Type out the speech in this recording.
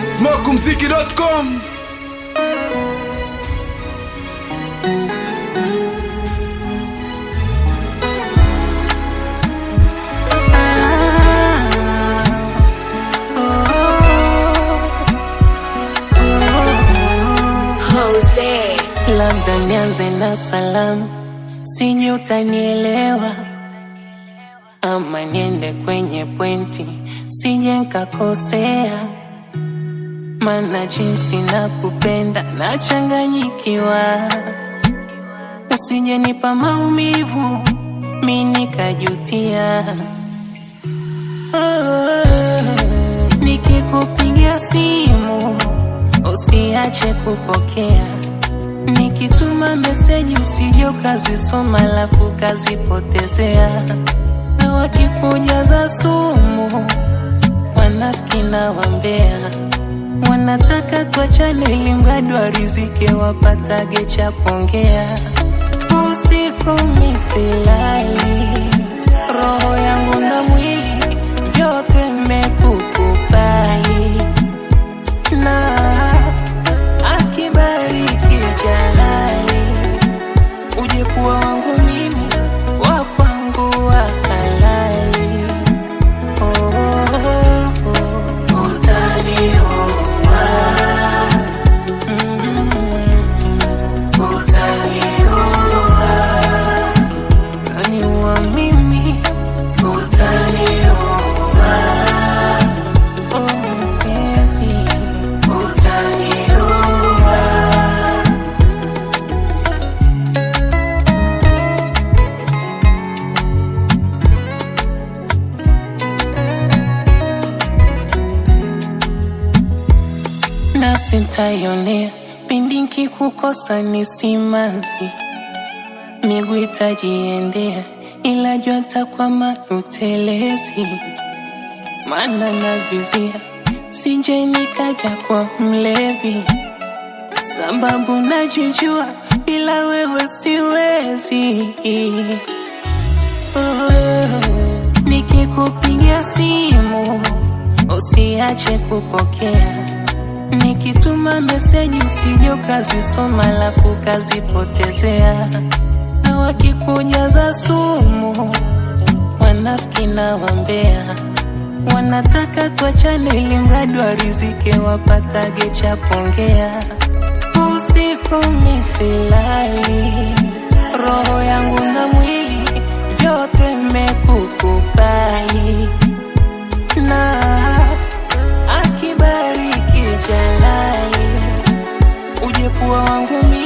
smokumziki.com Jose. Labda nianze na salamu, sijui utanielewa, ama niende kwenye pointi, sije nkakosea, mana jinsi na kupenda nachanganyikiwa, usije nipa maumivu mi nikajutia. Oh, nikikupigia simu usiache kupokea Nikituma meseji usije ukazisoma alafu ukazipotezea, na wakikujaza sumu wanafiki na wambea wanataka tuachane ili mradi warizike wapatage cha kuongea. Usiku misilali, roho yangu na mwili vyote mmekukubali na akibariki Jalali, uje kuwa wangu mimi, wa kwangu wa halali. Oh, oh, oh. Utanioa. Mm, utanioa. Utaniua mimi, utanioa. Oh, mpenzi, utanioa. nafsi ntayonea pindi nkikukosa ni simanzi, miguu itajiendea, ila jua takwama utelezi, maana navizia sije nikaja kwa mlevi, sababu najijua bila wewe siwezi. Oh, nikikupigia simu usiache kupokea Nikituma meseji usije ukazisoma alafu ukazipotezea, na wakikujaza sumu wanafiki na wambea wanataka tuachane ili mradi warizike wapatage cha kuongea. Usiku misilali, roho yangu na mwili vyote mmekukubali na akibariki Jalali, uje kuwa wangu mimi